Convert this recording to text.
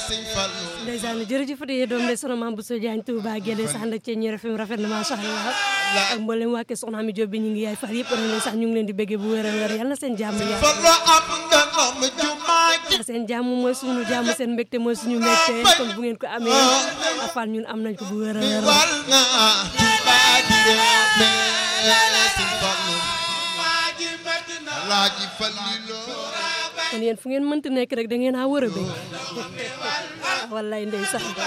Sëñ Fallu ndeysaan jërëjëf Fatick doom de soxna Mame Bousso Diagne Touba Guédé sax nag ci ñi rafet rafet na macha allah ak mboolem waa kër soxna Ami Diop bi ñu ngi yaay far yëpp rek sax ñu ngi leen di bëggee bu wér a wér yal na seen jàmm yàlla Fallu am nga am jumaa ji seen jàmm mooy suñu jàmm seen mbégte mooy suñu mbégte kon bu ngeen ko amee afal ñun am nañ ko bu wér a wér wal nga Tuubaa di reeme Sëñ Fallu Alaaji Fallilu kon yéen fu ngeen mënti nekk rek da ngeen a wër a bëgg wallaay ndeysaan